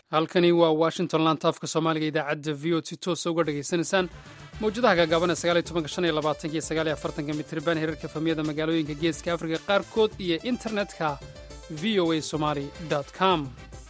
halkani waa washington lantaafka soomaaliga idaacadda v o t toosa uga dhegaysanaysaan mawjadaha gaagaaban ee sagaaliyo tobanka shan iyo labaatanka iyo sagaaliyo afartanka mitriban heerarka famiyada magaalooyinka geeska afrika qaarkood iyo internetka v o a somali com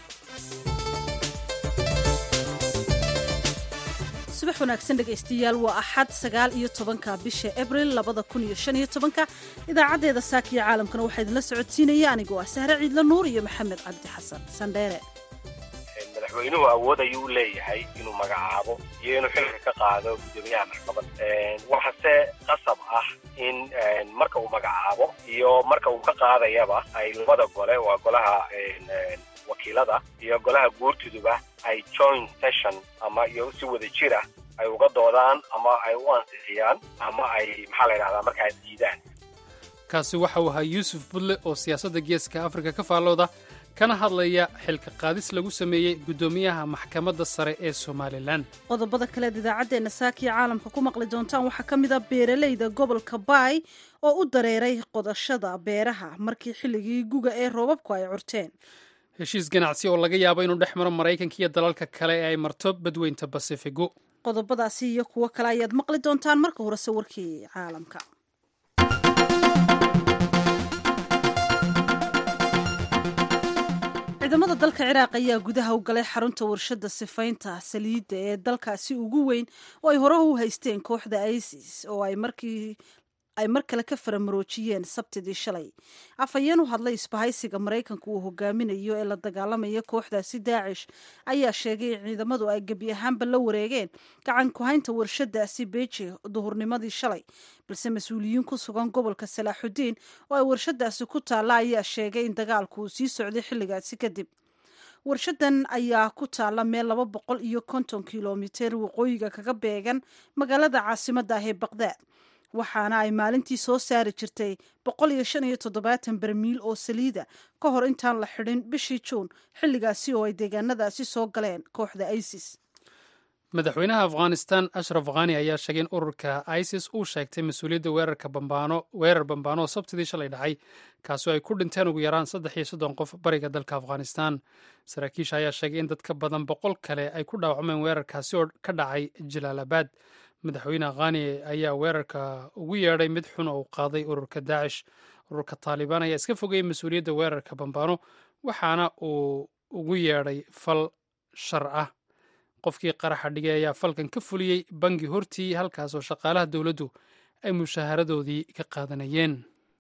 subax wanaagsan dhegaystayaal waa axad sagaal iyo tobanka bisha abril labada kun iyo shan iyo tobanka idaacaddeeda saakiyo caalamkana waxaa idinla socodsiinaya anigoo ah sahre ciidla nuur iyo maxamed cabdi xasan sandheere madaxweynuhu awood ayuu leeyahay inuu magacaabo iyo inuu xilka ka qaado guddoomiyaha maxkamadda waxase qasab ah in marka uu magacaabo iyo marka uu ka qaadayaba ay labada gole waa golaha wakiilada iyo golaha guurtiduba ay joint session ama iyo si wada jira ay uga doodaan ama ay u ansixiyaan ama ay maxaa la yidhahdaa marka ay diidaan kaasi waxa uu ahaa yuusuf budle oo siyaasadda geeska afrika ka faallooda kana hadlaya xilka qaadis lagu sameeyey guddoomiyaha maxkamadda sare ee somalilan qodobada kaleed idaacaddeenna saakiya caalamka ku maqli doontaan waxaa ka mid a beeralayda gobolka baay oo u dareeray qodashada beeraha markii xilligii guga ee roobabku ay curteen heshiis ganacsi oo laga yaabo inuu dhex maro maraykanka iyo dalalka kale ee ay marto badweynta basifigu qodobadaasi iyo kuwo kale ayaad maqli doontaan marka horese warkii caalamka ciidamada dalka ciraaq ayaa gudaha u galay xarunta warshadda sifaynta saliidda ee dalkaasi ugu weyn oo ay hore u haysteen kooxda isis oo ay markii ay mar kale ka faramaroojiyeen sabtidii shalay afhayeen u hadlay isbahaysiga maraykanka uu hogaaminayo ee la dagaalamaya kooxdaasi daacish ayaa sheegay in ciidamadu ay gebi ahaanba la wareegeen gacan ku-haynta warshadaasi beji duhurnimadii shalay balse mas-uuliyiin ku sugan gobolka salaaxudiin oo ay warshadaasi ku taalla ayaa sheegay in dagaalku uu sii socday xilligaasi kadib warshadan ayaa ku taalla meel laba boqol iyo konton kilomiter waqooyiga kaga beegan magaalada caasimadda ah ee baqdaad waxaana ay maalintii soo saari jirtay boqol iyo shan iyo toddobaatan barmiil oo saliida ka hor intaan la xidhin bishii juun xilligaasi oo ay deegaanadaasi soo galeen kooxda isis madaxweynaha afghanistan ashraf khani ayaa sheegay in ururka isis uu sheegtay mas-uuliyadda weerarka bambaano weerar bambaano oo sabtidii shalay dhacay kaasoo ay ku dhinteen ugu yaraan saddex iyo soddon qof bariga dalka afghanistan saraakiisha ayaa sheegay in dad ka badan boqol kale ay ku dhaawacmeen weerarkaasi oo ka dhacay jalaalabad madaxweyne khani ayaa weerarka ugu yeedhay mid xun oo u qaaday ururka daacish ururka taalibaan ayaa iska fogeeyey mas-uuliyadda weerarka bambaano waxaana uu ugu yeedhay fal shar ah qofkii qaraxa dhigay ayaa falkan ka fuliyey bangi hortii halkaasoo shaqaalaha dowladdu ay mushaharadoodii ka qaadanayeen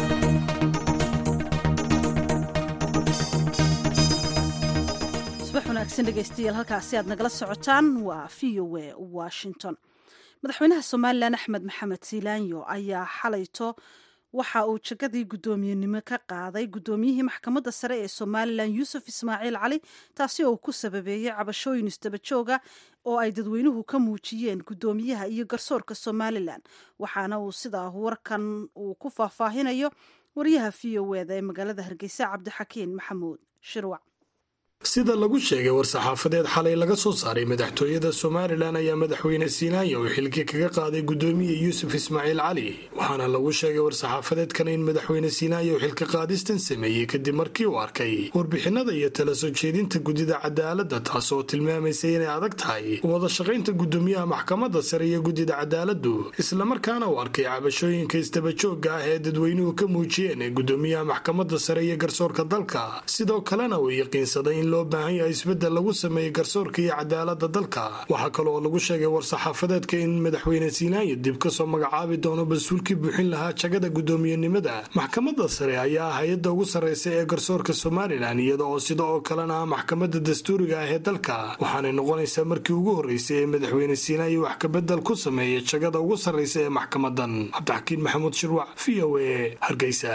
subax wanaagsan dhegaystayaal halkaasi aad nagala socotaan waa v o a washington madaxweynaha somalilan axmed maxamed siilaanyo ayaa xalayto waxa uu jagadii guddoomiyenimo ka qaaday guddoomiyihii maxkamadda sare ee somalilan yuusuf ismaaciil cali taasi oo ku sababeeyey cabashooyin isdabajooga oo ay dadweynuhu ka muujiyeen guddoomiyaha iyo garsoorka somalilan waxaana uu sidaa warkan uu ku faahfaahinayo wariyaha v o eda ee magaalada hargeysa cabdixakiin maxamuud shirwac sida lagu sheegay war-saxaafadeed xalay laga soo saaray madaxtooyada somalilan ayaa madaxweyne siinaanya uu xilki kaga qaaday guddoomiye yuusuf ismaaciil cali waxaana lagu sheegay war-saxaafadeedkana in madaxweyne siinaanya uu xilka qaadistan sameeyey kadib markii uu arkay warbixinada iyo tala soo jeedinta guddida cadaaladda taas oo tilmaamaysay inay adag tahay wada shaqaynta guddoomiyaha maxkamadda sare iyo guddida cadaaladdu islamarkaana uu arkay cabashooyinka isdabajooga ah ee dadweynuhu ka muujiyeen ee guddoomiyaha maxkamadda sare iyo garsoorka dalka sidoo kalena uu yaqiinsaday in loo baahan yahay isbeddel lagu sameeyey garsoorka iyo cadaaladda dalka waxaa kale oo lagu sheegay war-saxaafadeedka in madaxweyne siinaanya dib kasoo magacaabi doono mas-uulkii buuxin lahaa jagada guddoomiyenimada maxkamadda sare ayaa hay-adda ugu sarreysa ee garsoorka somalilan iyada oo sida oo kalena ah maxkamadda dastuuriga ah ee dalka waxaanay noqonaysaa markii ugu horreysay ee madaxweyne siinaanya wax kabedel ku sameeyay jagada ugu sarreysa ee maxkamadan cabdixakiin maxamuud shirwac v o a hargeysa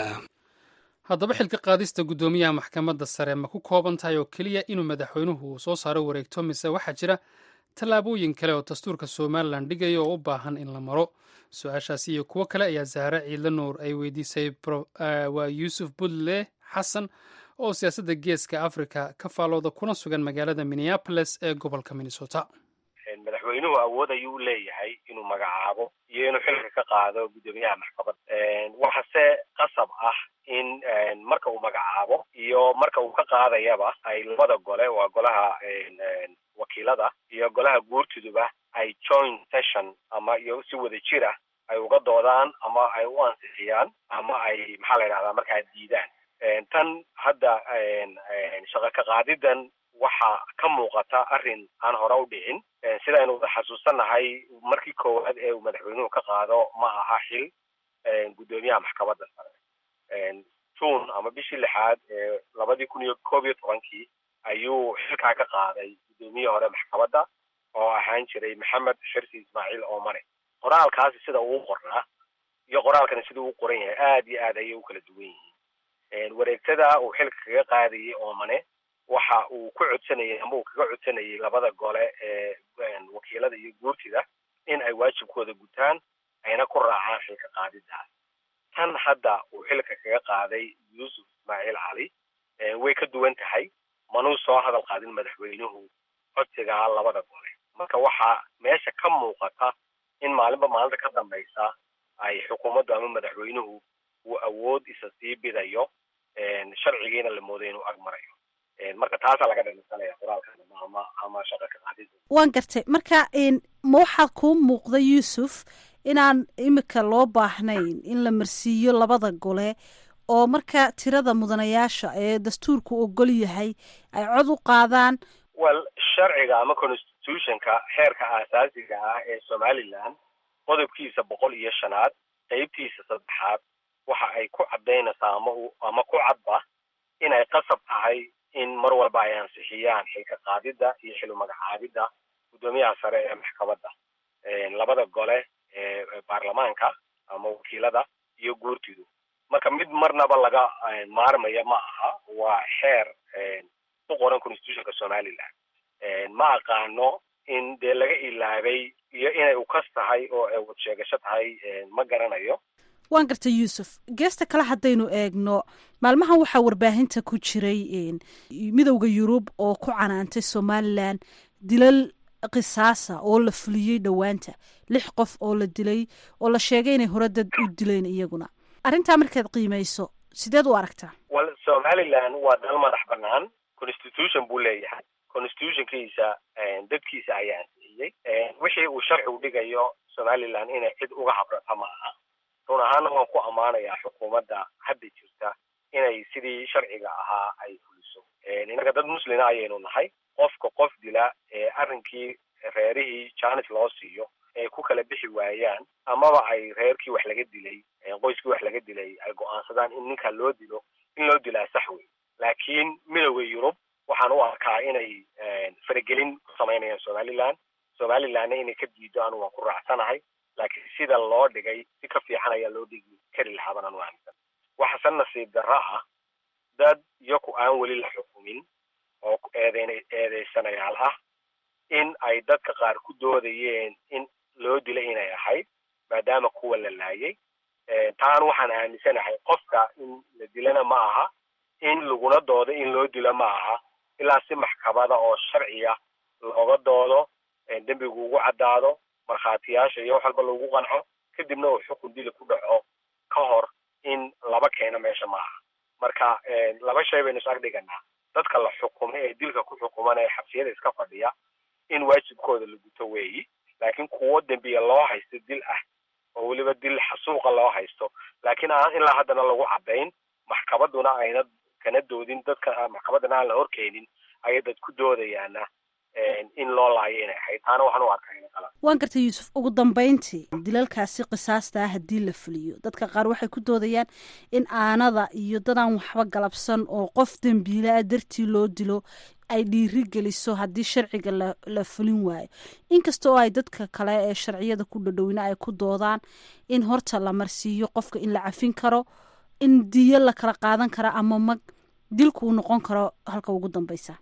haddaba xilka qaadista guddoomiyaha maxkamadda sare ma ku kooban tahay oo keliya inuu madaxweynuhu soo saaro wareegto mise waxaa jira tallaabooyin kale oo dastuurka somalilan dhigaya oo u baahan in la maro su-aashaasi iyo kuwo kale ayaa zahre ciidla nuur ay weydiisay waa yuusuf budle xasan oo siyaasadda geeska africa ka faalooda kuna sugan magaalada minneapolis ee gobolka minnesota madaxweynuhu awood ayuu leeyahay inuu magacaabo iyo inuu xilka ka qaado guddoomiyaha maxkamadda waxase qasab ah in marka uu magacaabo iyo marka uu ka qaadayaba ay labada gole waa golaha wakiilada iyo golaha guurtiduba ay joint session ama iyo si wada jir ah ay uga doodaan ama ay u ansixiyaan ama ay maxaa la yidhahdaa markaa diidaan tan hadda shaqo ka qaadidan waxaa ka muuqata arrin aan hore u dhicin sidaynu wada xasuusannahay markii koowaad ee uu madaxweynuhu ka qaado ma aha xil guddoomiyaha maxkamadda sare june ama bishii lixaad ee labadii kun iyo koob iyo tobankii ayuu xilkaa ka qaaday guddoomiyihii hore maxkamadda oo ahaan jiray maxamed xirsi ismaaciil oomane qoraalkaasi sida uu qornaa iyo qoraalkani sida uu qoran yahay aad iyo aad ayay u kala duwan yihiin wareegtada uu xilka kaga qaadayay oomane waxa uu ku codsanayay ama uu kaga codsanayay labada gole ee wakiilada iyo guurtida in ay waajibkooda gutaan ayna ku raacaan xilka qaadidaas tan hadda uu xilka kaga qaaday yuusuf ismaaciil cali way ka duwan tahay manuu soo hadal qaadin madaxweynuhu codsigaa labada gole marka waxaa meesha ka muuqata in maalinba maalinta ka dambaysa ay xukuumaddu ama madaxweynuhu uu awood isa sii bidayo sharcigiina la mooday inuu ag marayo marka taasaa laga dhalisanaya qoraalkan ama ama shaqa ka qaadida waan gartay marka ma waxaa kuu muuqda yuusuf inaan imika loo baahnayn in la marsiiyo labada gole oo marka tirada mudanayaasha ee dastuurku ogol yahay ay cod u qaadaan well sharciga ama constitutionka xeerka aasaasiga ah ee somaliland qodobkiisa boqol iyo shanaad qeybtiisa saddexaad waxa ay ku caddaynaysaa ama ama ku cadba inay qasab tahay in mar walba ay ansixiyaan xilka qaadidda iyo xilu magacaabidda guddoomiyaha sare ee maxkamadda labada gole ee baarlamaanka ama wakiilada iyo guurtidu marka mid marnaba laga maarmaya ma aha waa xeer ku qoran constitutionka somaliland ma aqaano in dee laga ilaabay iyo inay ukas tahay oo ay wad sheegasho tahay ma garanayo waan gartay yuusuf geesta kale haddaynu eegno maalmahan waxaa warbaahinta ku jiray midowda yurub oo ku canaantay somalilan dilal qisaasa oo la fuliyey dhowaanta lix qof oo la dilay oo la sheegay inay hore dad u dileen iyaguna arrintaa markaad qiimayso sideed u aragtaa wal somaliland waa dal madax banaan constitution buu leeyahay constitutionkiisa dadkiisa ayaa ansixiyey wixii uu sharcigu dhigayo somaliland inay cid uga habrata ma aha run ahaana waan ku ammaanayaa xukuumadda hadda jirta inay sidii sharciga ahaa ay fuliso innaga dad muslina ayaynu nahay qofka qof dila ee arrinkii reerihii janis loo siiyo ay ku kala bixi waayaan amaba ay reerkii wax laga dilay qoyskii wax laga dilay ay go-aansadaan in ninka loo dilo in loo dilaa sax wey laakiin midowda yurub waxaan u arkaa inay faragelin ku samaynayaan somaliland somalilandna inay ka diido anu waan ku raacsanahay laakiin sida loo dhigay si ka fiican ayaa loo dhigi kari lahaban anu aaminsan waxase nasiib darro ah dad iyaku aan weli la xukumin oo eedeyn eedeysanayaal ah in ay dadka qaar ku doodayeen in loo dila inay ahayd maadaama kuwa la laayay taana waxaan aaminsanahay qofka in la dilana ma aha in laguna doodo in loo dilo ma aha ilaa si maxkamada oo sharciya looga doodo dembigu ugu caddaado markhaatiyaasha iyo wax walba lagu qanco kadibna uu xukun dili ku dhaco ka hor in laba keeno meesha ma aha marka laba shay baynu is ag dhiganaa dadka la xukumay ee dilka ku xukuman ee xabsiyada iska fadhiya in waajibkooda la guto weeyi laakiin kuwo dembiya loo haysto dil ah oo weliba dil xasuuqa loo haysto laakiin aan ilaa haddana lagu caddayn maxkamadduna ayna kana doodin dadka maxkamaddana aan la horkeenin ayay dad ku doodayaana in loo laayo inay ahayd taana waxaan u arkaa ina kala waan gartay yuusuf ugu dambeyntii dilalkaasi qisaasta ah haddii la fuliyo dadka qaar waxay ku doodayaan in aanada iyo dadaan waxba galabsan oo qof dembiila ah dartii loo dilo ay dhiiri geliso haddii sharciga la la fulin waayo inkasta oo ay dadka kale ee sharciyada ku dhadhowina ay ku doodaan in horta la marsiiyo qofka in la cafin karo in diyo la kala qaadan karo ama mag dilku uu noqon karo halka ugu dambeysa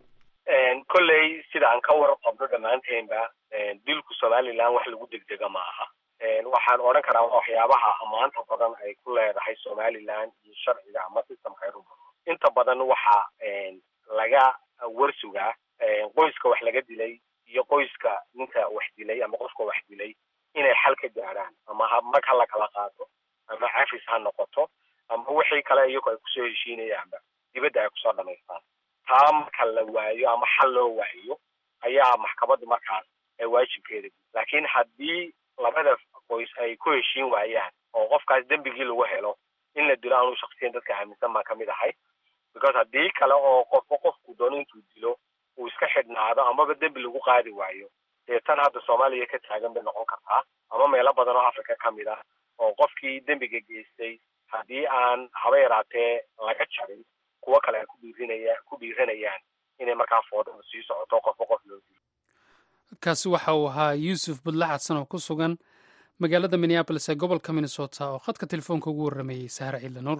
kolley sida aan ka war qabno dhammaanteenba dilku somaliland wax lagu degdega ma aha waxaan odhan karaa waxyaabaha amaanta badan ay ku leedahay somaliland iyo sharciga ama systemka ay rumo inta badan waxa laga warsugaa qoyska wax laga dilay iyo qoyska ninka wax dilay ama qofka wax dilay inay xal ka gaadhaan ama mag ha la kala qaato ama cafis ha noqoto ama wixii kale iyagu ay kusoo heshiinayaanba dibadda ay kusoo dhamaystaan taa marka la waayo ama xal loo waayo ayaa maxkamaddu markaas ee waajibkeeda laakiin haddii labada qoys ay ku heshiin waayaan oo qofkaas dembigii lagu helo in la dilo anuu shaksiyan dadka aaminsan baan kamid ahay because haddii kale oo qofba qofku doono intuu dilo uu iska xidhnaado amaba dembi lagu qaadi waayo dee tan hadda soomaaliya ka taagan bay noqon kartaa ama meelo badan oo africa ka mid ah oo qofkii dembiga geystay haddii aan haba yaraatee laga jarin kuwo kale ay ku dhiirinaya ku dhiiranayaan inay markaa foodada sii socoto qofba qof loo dilo kaasi waxa uu ahaa yuusuf budle xadsan oo ku sugan magaalada minneabolis ee gobolka minnesota oo khadka telefoonka ugu warrameeyey sahre ciidle nuur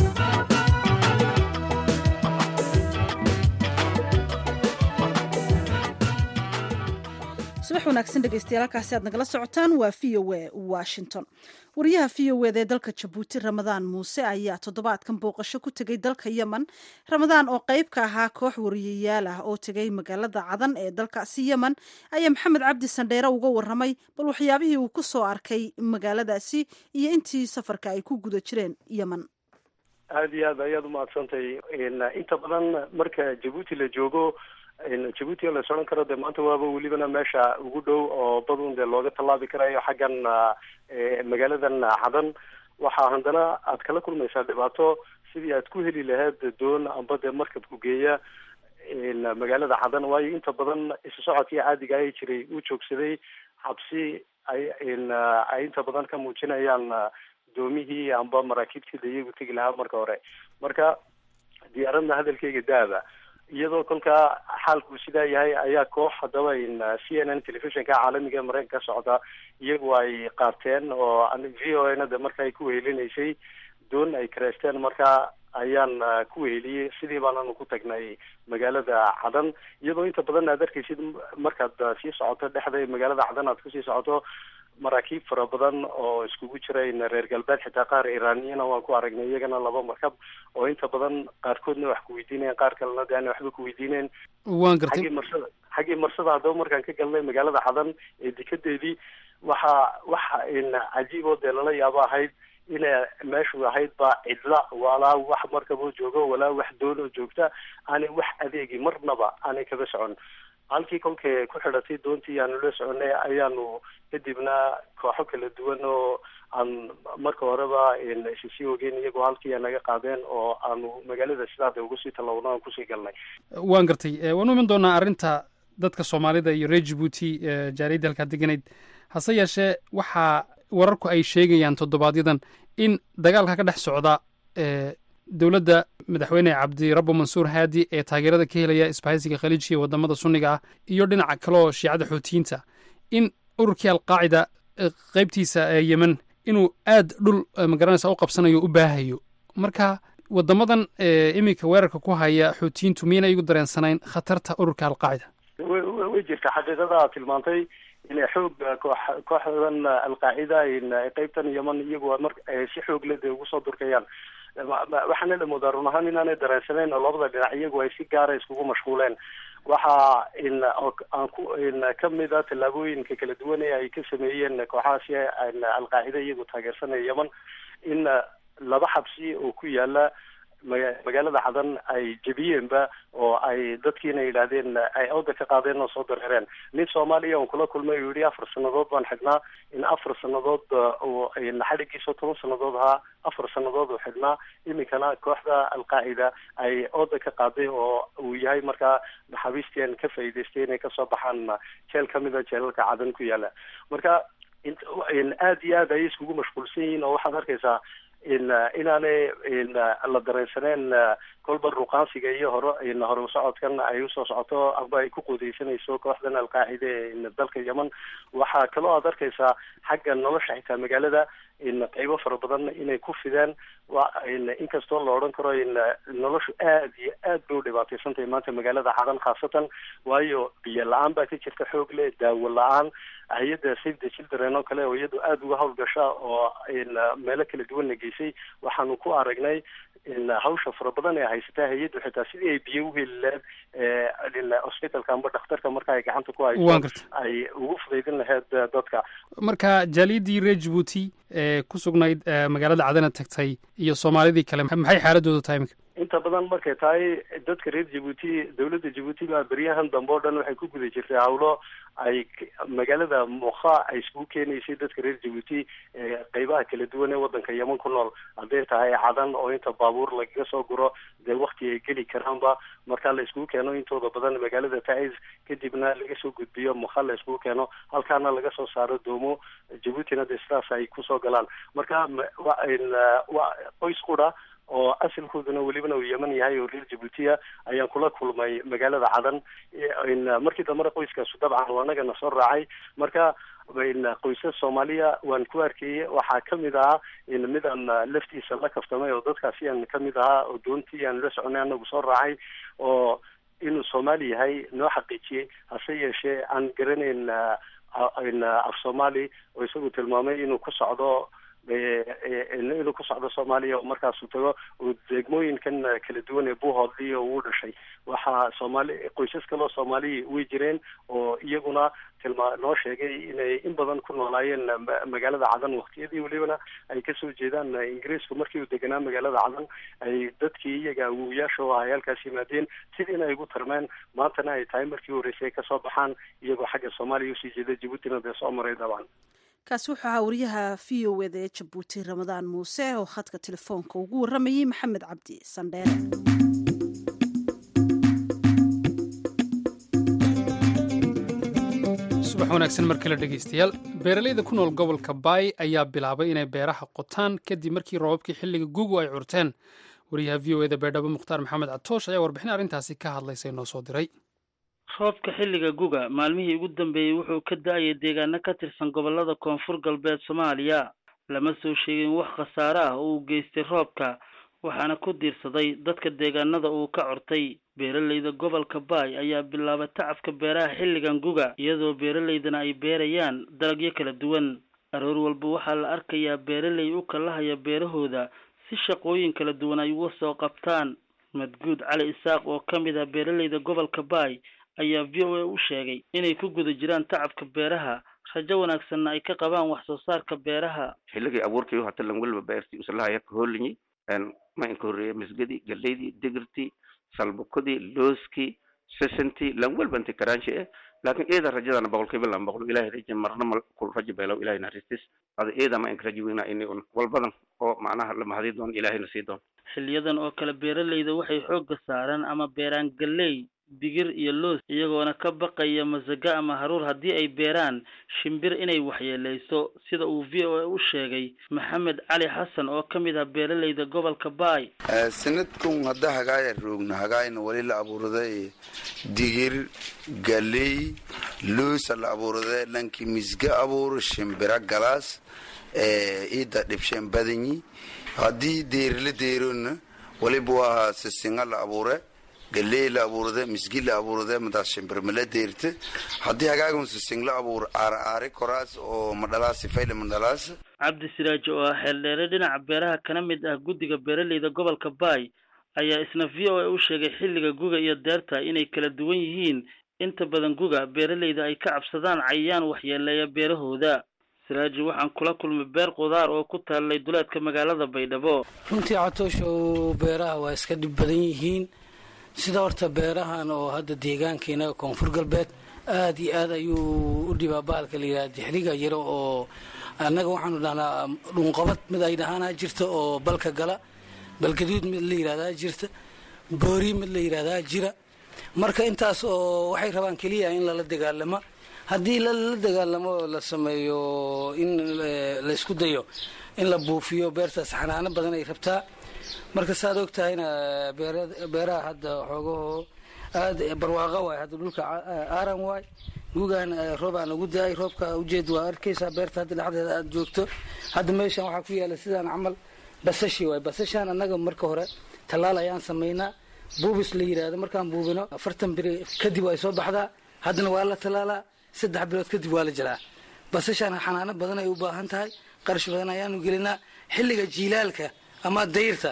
subax wanaagsan dhegeystayaal halkaasi aad nagala socotaan waa v o a washington wariyaha v o eda ee dalka jabuuti ramadaan muuse ayaa toddobaadkan booqasho ku tegay dalka yemen ramadaan oo qeyb ka ahaa koox wariyayaal ah oo tegay magaalada cadan ee dalkaasi yemen ayaa maxamed cabdi sandheere uga waramay bal waxyaabihii uu ku soo arkay magaaladaasi iyo intii safarka ay ku guda jireen yemen aada iyo aad ayaad umahadsantahay inta badan marka jabuuti la joogo jabuuti oo la sodhan karo dee maanta waaba welibana meesha ugu dhow oo badun dee looga tallaabi karayo xaggan magaaladan cadan waxaa haddana aad kala kulmaysaa dhibaato sidii aad ku heli lahayd doon amba dee markab ku geeya magaalada cadan waayo inta badan isu socodkii caadiga ay jiray uu joogsaday xabsi ay ay inta badan ka muujinayaan doomihii amba maraakiibtii da iyagu tegi lahaa marka hore marka diyaaradna hadalkeyga daaba iyadoo kolkaa xaalku sidaa yahay ayaa koox haddaba c n n telefishinka caalamiga ee mareykanka ka socda iyagu ay qaateen oo v o na de marka ay ku wehelinaysay doon ay kareysteen marka ayaan ku weheliyey sidii baananu ku tagnay magaalada cadan iyadoo inta badan aad arkaysid markaad sii socoto dhexda magaalada cadan aad kusii socoto maraakiib fara badan oo iskugu jira reer galbeed xitaa qaar iraniyana waan ku aragnay iyagana laba markab oo inta badan qaarkoodna wax ku weydiinayan qaar kalena de aan waxba ku weydiinayn waan gartay xaggii marsada xaggii marsada haddaba markaan ka galnay magaalada cadan ee dekadeedii waxa waxa cajiib oo dee lala yaabo ahayd inay meeshu ahayd ba cidla walaa wax markaboo joogo walaa wax doon oo joogta aanay wax adeegi marnaba aanay kaga socon halkii kolkay ku xidhatay doontii aanu la soconay ayaanu kadibna kooxo kala duwan oo aan marka horeba sisii ogeyn iyagoo halkii naga qaadeen oo aanu magaalada sidaada ugu sii tallowno aan kusii galnay waan gartay waan u iman doonaa arrinta dadka soomaalida iyo reer jabuuti jaariyadda halkaa deganayd hase yeeshee waxaa wararku ay sheegayaan toddobaadyaddan in dagaalka ka dhex socda dowladda madaxweyne cabdirabbo mansuur haadi ee taageerada ka helaya isbahaysiga khaliijka iyo wadamada sunniga ah iyo dhinaca kale oo shiicada xuutiyiinta in ururkii alqaacida qeybtiisa ee yemen inuu aad dhul magaranaysa u qabsanayo u baahayo marka wadamadan iminka weerarka ku haya xuutiyiintu miyayna igu dareensanayn khatarta ururka alqaacida way jirta xaqiiqada aad tilmaantay inay xoog koox kooxdan alqaacida qeybtan yemen iyagu mar si xoog le dee ugu soo durkayaan waxaana la moodaa run ahaan inaanay dareensanayn oo labada dhinac iyagu ay si gaara iskugu mashquuleen waxa aan ku kamid a tallaabooyinka kala duwan ee ay ka sameeyeen kooxahaasi alqaacida iyagu taageersanaya yemen in laba xabsi oo ku yaala magaalada cadan ay jebiyeenba oo ay dadkiina yidhaahdeen ay awda ka qaadeen oo soo dareereen nin soomaaliya on kula kulmay uu yihi afar sanadood baan xidhnaa in afar sanadood uu xadhigiisa toban sanadood ahaa afar sanadood uu xidhnaa iminkana kooxda alqaacida ay ooda ka qaaday oo uu yahay markaa maxaabiistian ka faa'iidaystay inay kasoo baxaan jeel kamid a jeelalka cadan ku yaala marka aada iyo aad ayay iskugu mashquulsan yihiin oo waxaad arkaysaa in inaanay la dareensaneen kolba ruqaansiga iyo hore hore socodkan ay usoo socoto amba ay ku quudeysanayso kooxdan alqaacida ee dalka yemen waxaa kaloo aad arkaysaa xagga nolosha xitaa magaalada in qeybo fara badan inay ku fideen inkastoo la odhan karo in noloshu aad iyo aad bay u dhibaateysan tahay maanta magaalada cadan khaasatan waayo biyo la-aan baa ka jirta xoog leh daawo la-aan hay-adda save the children oo kale oo iyadu aada uga howlgasha oo meelo kala duwan na geysay waxaanu ku aragnay hawsha fara badan ee haysataa hay-addu xitaa sidii ay biyo uheli lahayd hosbitalka amba dhakhtarka marka ay gacanta ku hayso ay ugu fudaydin lahayd dadka marka jaaliyadii reer jabuuti ee ku sugnayd magaalada cadana tagtay iyo soomaalidii kale maxay xaaladoodu tahay imika inta badan markay tahay dadka reer jabuuti dawladda jabuuti baa beryahan dambe o dhan waxay ku guda jirtay hawlo ay magaalada mukha ay iskugu keenaysay dadka reer jabuuti qeybaha kala duwan ee waddanka yeman ku nool hadday tahay cadan oo inta baabuur lagaga soo guro dee wakti ay geli karaanba marka la iskugu keeno intooda badan magaalada taiz kadibna laga soo gudbiyo mukha la iskugu keeno halkaana laga soo saaro doomo jabuutina dee sidaas ay kusoo galaan marka waa qoys qura oo asalkooduna welibana uu yeman yahay oo reer jabuutiya ayaan kula kulmay magaalada cadan markii dambena qoyskaasu dabcan anagana soo raacay marka qoysas soomaaliya waan ku arkayey waxaa kamid ahaa midaan laftiisa la kaftamay oo dadkaasi aan kamid ahaa oo doontii aan la soconay anagu soo raacay oo inuu soomaali yahay noo xaqiijiyey hase yeeshee aan garanayn af soomaali oo isagu tilmaamay inuu ku socdo inuu ku socdo soomaaliya oo markaasuu tago oo degmooyinkan kala duwan ee buuhoodli oo uu dhashay waxaa soomaali qoysas kaloo soomaaliya way jireen oo iyaguna tilmaa noo sheegay inay in badan ku noolaayeen magaalada cadan waktiyadii welibana ay kasoo jeedaan ingiriisku markii uu deganaa magaalada cadan ay dadkii iyaga awowayaasha oo ahay halkaas yimaadeen sidiina ay ugu tarmeen maantana ay tahay markii horreysay ay kasoo baxaan iyagoo xagga soomaaliya usii jeeda jabuutina dee soo maray dabcan kaasi wuxuu ahaa wariyaha v o eda ee jabuuti ramadaan muuse oo khadka telefoonka ugu warramayey maxamed cabdi sandheere subax wanaagsan mar kale dhegaystayaal beeralayda ku nool gobolka baay ayaa bilaabay inay beeraha qotaan kadib markii roobabkii xilliga gugu ay curteen wariyaha v o eda beerdhabo mukhtaar maxamed catoosh ayaa warbixin arrintaasi ka hadlaysay noo soo diray roobka xilliga guga maalmihii ugu dambeeyey wuxuu ka da-ayay deegaano ka tirsan gobollada koonfur galbeed soomaaliya lama soo sheegin wax khasaare ah oo uu geystay roobka waxaana ku diirsaday dadka deegaanada uu ka cortay beeralayda gobolka baay ayaa bilaabay tacabka beeraha xilligan guga iyadoo beeralaydana ay beerayaan dalagyo kala duwan aroor walba waxaa la arkayaa beeralay u kalahaya beerahooda si shaqooyin kala duwan ay uga soo qabtaan madguud cali isaaq oo ka mid ah beeralayda gobolka baay ayaa v o a u sheegay inay ku guda jiraan tacabka beeraha rajo wanaagsanna ay ka qabaan wax soo saarka beeraha xilligii abuurkii hata lan weliba beertii usalahaya ka hooliyi ma inka horreeya misgadii galeydii digirtii salbukadii looskii sesentii lan welba inti karaanshi eh laakiin eeda rajadana boqolkiiba lan boqol ilahay raja marna mal kul rajo beelow ilahay naristis ada eeda ma inka rajo weyna ini un walbadan oo macnaha la mahadi doon ilahayna sii doon xiliyadan oo kale beeralayda waxay xoogga saaraan ama beeraan galley digir iyo loos iyagoona ka baqaya masaga ama haruur haddii ay beeraan shimbir inay waxyeeleyso sida uu v o a u sheegay maxamed cali xasan oo ka mid ah beeralayda gobolka baay sanadkun hadda hagaaya roogna hagaayna wali la abuuraday digir galey loosa la abuuraday lankii misga abuuro shimbira galaas ciidda dhibsheen badanyi haddii deeri la deerona waliba waa sisinga la abuure galey la abuurade misgi la abuurade madaas shimbirmala deerta haddii hagaagun sising la abuur aar aari koraas oo madhalaas fayle madhalaas cabdi siraaji oo ah xeeldheere dhinaca beeraha kana mid ah guddiga beeralayda gobolka baay ayaa isna v o a u sheegay xilliga guga iyo deerta inay kala duwan yihiin inta badan guga beeralayda ay ka cabsadaan cayayaan waxyeeleeya beerahooda siraaji waxaan kula kulmay beer qudaar oo ku taallay duleedka magaalada baydhabo runtii catoosho beeraha waa iska dhib badan yihiin sida horta beerahan oo hadda deegaankeena koonfur galbeed aada iyo aad ayuu u dhibaa bahalka la yidhaha dixriga yaro oo annaga waxaanu dhahnaa dhunqabad mid ay dhahaanaa jirta oo balka gala balgaduud mid la yidhahdaa jirta boori mid la yidhahdaa jira marka intaas oo waxay rabaan keliya in lala dagaalamo haddii lala dagaalamo la sameeyo in laysku dayo in la buufiyo beertaas xanaano badan ay rabtaa marka saaad og tahayna beeraha hadda xoogahoo aada barwaaqo waay hadda dhulka aaran waay gugaan roobaan ugu da-ay roobka ujeed waa arkaysaa beerta hadda dhexdeeda aada joogto hadda meeshan waxaa ku yaala sidaan camal basashi waay basashaan annaga marka hore tallaal ayaan samaynaa buubis la yidhaahdo markaan buubino afartan biri kadib ay soo baxdaa haddana waa la tallaalaa saddex bilood kadib waa la jalaa basashaan xanaano badan ay u baahan tahay qarash badan ayaanu gelinaa xilliga jiilaalka ama dayrta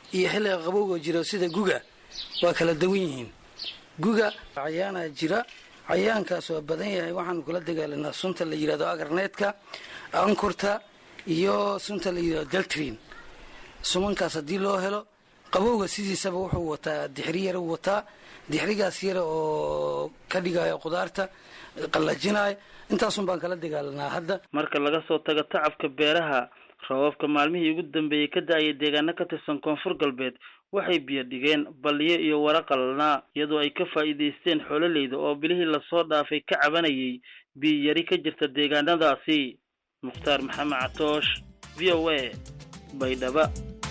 iyo xilliga qabowga jiro sida guga waa kala dawan yihiin guga cayaanaa jira cayaankaas waa badan yahay waxaanu kula dagaalanaa sunta la yidhahdo agarneedka ankurta iyo sunta la yidhahdo daltrin sumankaas haddii loo helo qabowga sidiisaba wuxuu wataa dixri yar u wataa dixrigaas yara oo ka dhigaayo qudaarta qallajinaayo intaasun baan kala dagaalanaa hadda marka laga soo tago tacabka beeraha roobabka maalmihii ugu dambeeyey ka da-aya deegaano ka tirsan koonfur galbeed waxay biyo dhigeen balliyo iyo wara qalalnaa iyadoo ay ka faa'iidaysteen xoololeyda oo bilihii lasoo dhaafay ka cabanayay biyo yari ka jirta deegaanadaasi mukhtaar maxamed catoosh v o a baydhaba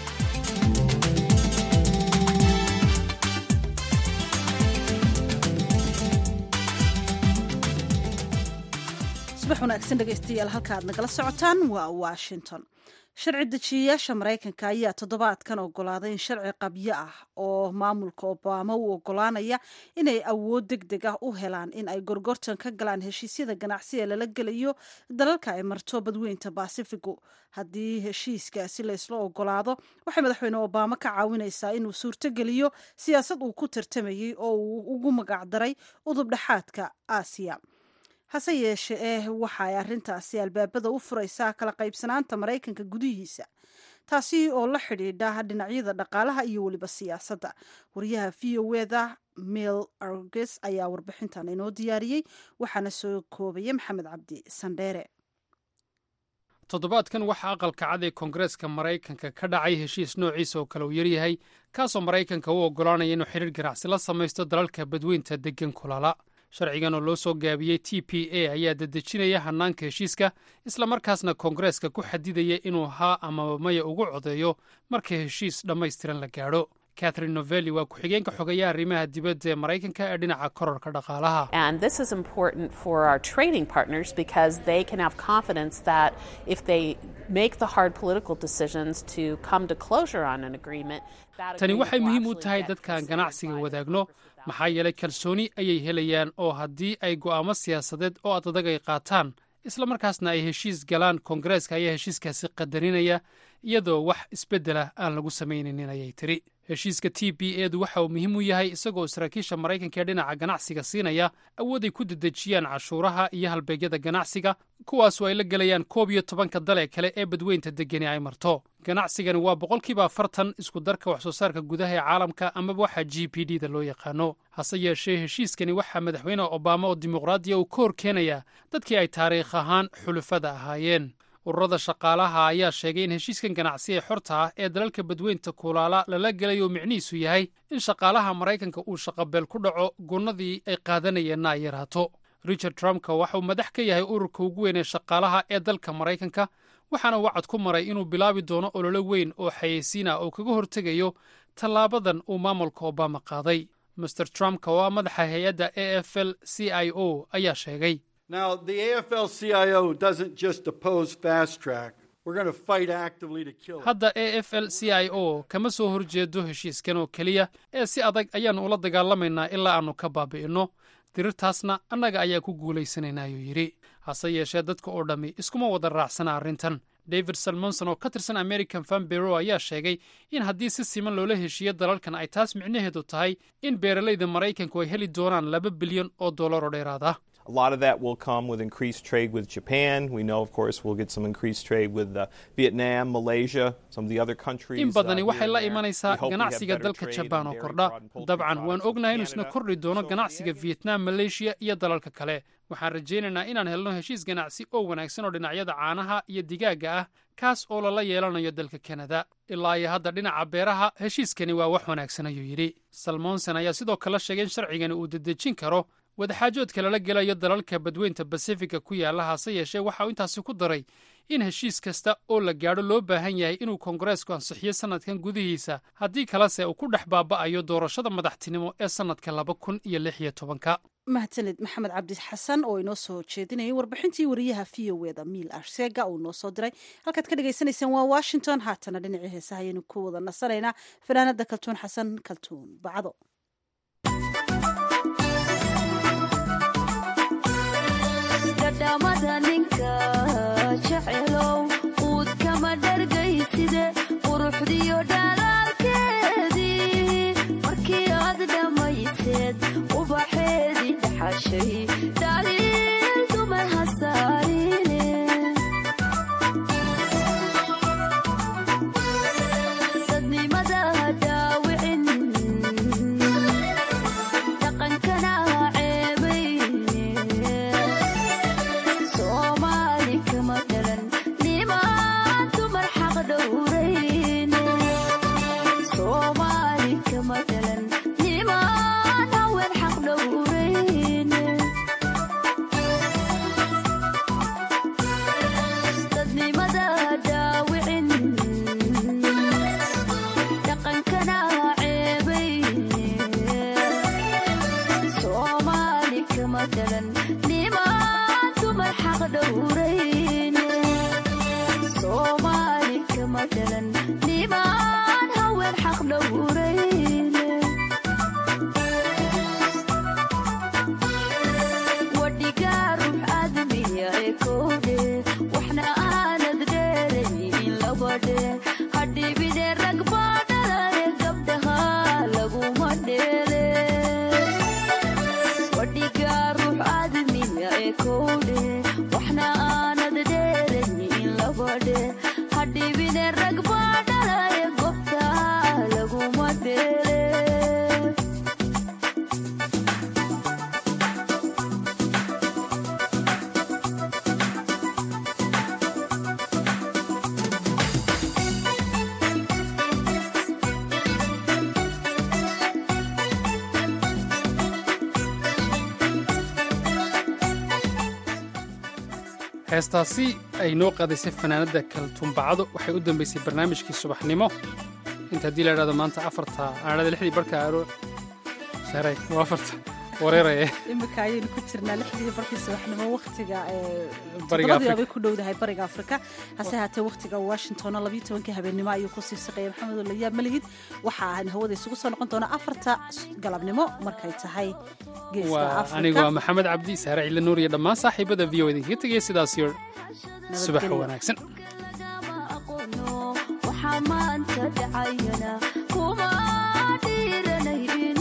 subax wanaagsan dhegaystayaal halka aad nagala socotaan waa washington sharci dejiyayaasha maraykanka ayaa toddobaadkan ogolaaday in sharci qabyo ah oo maamulka obama u ogolaanaya inay awood deg deg ah u helaan in ay gorgortan ka galaan heshiisyada ganacsi ee lala gelayo dalalka ay marto badweynta basifigu haddii heshiiskaasi laysla ogolaado waxay madaxweyne obama ka caawinaysaa inuu suurtogeliyo siyaasad uu ku tartamayey oo uu ugu magacdaray udub dhexaadka aasiya hase yeeshe eh waxa ay arrintaasi albaabada u furaysaa kala qaybsanaanta maraykanka gudihiisa taasi oo la xidhiidha dhinacyada dhaqaalaha iyo weliba siyaasadda wariyaha v o eda mil arges ayaa warbixintan inoo diyaariyey waxaana soo koobaya maxamed cabdi sandheere toddobaadkan waxaa aqalka cad ee koongareeska maraykanka ka dhacay heshiis noociisa oo kale uu yaryahay kaasoo maraykanka u oggolaanaya inuu xidhiir ganacsi la samaysto dalalka badweynta deggan kulala sharcigan oo loo soo gaabiyey t p a ayaa dedejinaya hannaanka heshiiska islamarkaasna koongareeska ku xadidaya inuu haa amaba maya ugu codeeyo marka heshiis dhammaystiran la gaadho catherine novelli waa ku-xigeenka xogeeyaha arrimaha dibadda ee maraykanka ee dhinaca kororka dhaqaalaha tani waxay muhiim u tahay dadkaan ganacsiga wadaagno maxaa yeelay kalsooni ayay helayaan oo haddii ay go'aamo siyaasadeed oo adadag ay qaataan islamarkaasna ay heshiis galaan koongareeska ayaa heshiiskaasi qadarinaya iyadoo wax isbeddela aan lagu samaynaynin ayay tiri heshiiska t b edu waxa uu muhiim u yahay isagoo saraakiisha maraykanka ee dhinaca ganacsiga siinaya awood ay ku dedejiyaan cashuuraha iyo halbeegyada ganacsiga kuwaasoo ay la gelayaan koob iyo tobanka dal ee kale ee badweynta degani ay marto ganacsigani waa boqolkiiba afartan isku darka wax soo saarka gudaha ee caalamka amaba waxa g p d da loo yaqaano hase yeeshee heshiiskani waxaa madaxweyne obama oo dimuqraadiya uu ka hor keenaya dadkii ay taariikh ahaan xulufada ahaayeen ururada shaqaalaha ayaa sheegay in heshiiskan ganacsi ee xorta ah ee dalalka badweynta kuulaala lala gelay oo micnihiisu yahay in shaqaalaha maraykanka uu shaqabeel ku dhaco gunnadii ay qaadanayeenna ay yaraato richard trumpka waxa uu madax ka yahay ururka ugu weyn ee shaqaalaha ee dalka maraykanka waxaana wacad ku maray inuu bilaabi doono ololo weyn oo xayeysiin ah oo kaga hortegayo tallaabadan uu maamulka obama qaaday master trumpka oo ah madaxa hay-adda a f l c i o ayaa sheegay Now, the AFL CIO doesn't just oppose fast track. We're going to fight actively to kill it. hadda a f l c i o kama soo horjeedo heshiiskan oo keliya ee si adag ayaannu ula dagaalamaynaa ilaa aannu ka baabi'inno dirirtaasna annaga ayaa ku guulaysanaynaa ayuu yidhi hase yeeshee dadka oo dhammi iskuma wada raacsana arrintan david salmonson oo ka tirsan american fan bero ayaa sheegay in haddii si siman loola heshiiyo dalalkan ay taas micnaheedu tahay in beeralayda maraykanku ay heli doonaan laba bilyan oo dollar oo dheeraad ah A lot of that will come with increased trade with Japan. We know, of course, we'll get some increased trade with uh, Vietnam, Malaysia, some of the other countries. in badani uh, waxay here la and there. imanaysaa We hope we have ganacsiga better dalka trade jabaan in oo dairy kordha prod and poultry dabcan waan products with ognahay inuu isna Canada. kordhi doono ganacsiga vietnam malaysia iyo dalalka kale waxaan rajaynaynaa inaan helno heshiis ganacsi oo wanaagsan oo dhinacyada caanaha iyo digaagga ah kaas oo lala yeelanayo dalka kanada ilaa iyo hadda dhinaca beeraha heshiiskani waa wax wanaagsan ayuu yidhi salmonson ayaa sidoo kale sheegay in sharcigani uu dedejin karo wadaxaajoodka lala gelayo dalalka badweynta basifiga ku yaalla hase yeeshee waxa uu intaasi ku daray in heshiis kasta oo la gaadho loo baahan yahay inuu koongareesku ansixiyo sannadkan gudihiisa haddii kalese uu ku dhex baaba'ayo doorashada madaxtinimo ee sannadka laba kun iyo lix iyo tobanka mahadsanid maxamed cabdi xasan oo inoo soo jeedinayay warbixintii wariyaha v o eda miil arsega uu noo soo diray halkaad ka dhagaysanaysaan waa washington haatana dhinacii heesaha ayaynu ku wada nasanaynaa fanaanada kaltuun xasan kaltuun bacdo dhadhamada ninka jecelow uud kama dhargayside quruxdiyo dhalaalkee heestaasi ay noo qaadaysay fanaanadda kaltuumbacado waxay u dambaysay barnaamijkii subaxnimo inta haddii la idhahdo maanta afarta aanada lixdii barka aaro sharay waa afarta wareeraye imika ayaynu ku jirnaa lixdii barkii subaxnimo wakhtiga Bariga todobadii Afrika. bay ku dhowdahay bariga afrika hase haatee wakhtiga washingtonna labayo tobankii habeennimo ayuu kusii saqeeyay maxamed olayaab malihid waxa aan hawada isugu soo noqon doonaa afarta galabnimo markay tahay geeska waa anigu waa maxamed cabdi saare ciile nuur iyo dhammaan saaxiibada v o idinkaga tegaya sidaas iyo subax Nabadgelyo. wanaagsan waxaa maanta dhacayana kuma dhiiranaynin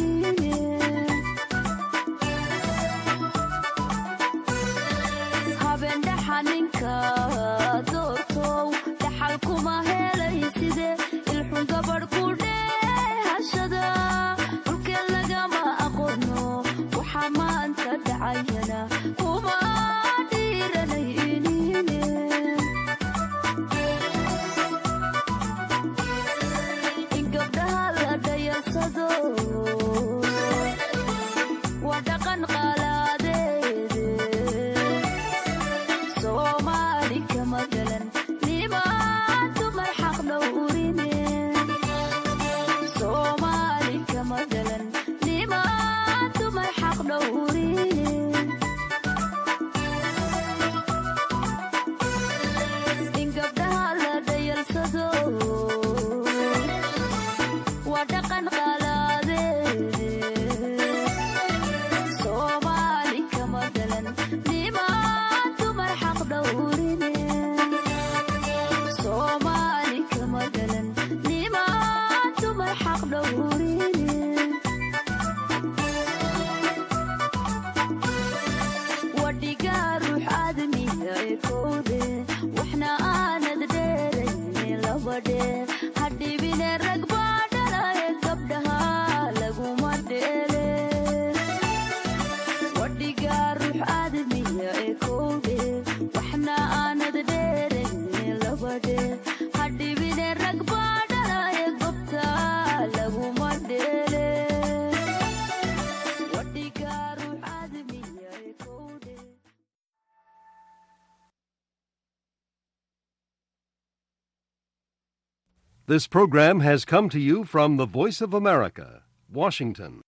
habeen dhaxa ninka doortow dhaxal kuma helay side ilxun gabadh ku dheehashada dhulkeen lagama aqoono waxaa maanta dhacayana kuma dhiiranaynin in gabdhaha la dhayarsado waa dhaqan qalaadeede soomaali kama galan nimaan dumar xaq dhowrine soomaali kama galan nimaan dumar xaq dhowrine in gabdhaha la dhayarsado waa dhaqan qalaadeede soomaali kama galan nimaan dumar xaq dhowrine soomaali kama galan nimaan dumar xaq dhowrine wadhigaa ruux aadamiga ee kowde waxna aanad dheerayne labadhe hadhibine rag baa dhalaye gabdhaha laguma dheele wadhigaa ruux aadamiga ee kowde waxna aanad dheerayne labadhe hadhibine rag baa dhalaye gobta laguma dheele wadhigaa ruux aadamiga ee kowde This program has come to you from the Voice of America, Washington.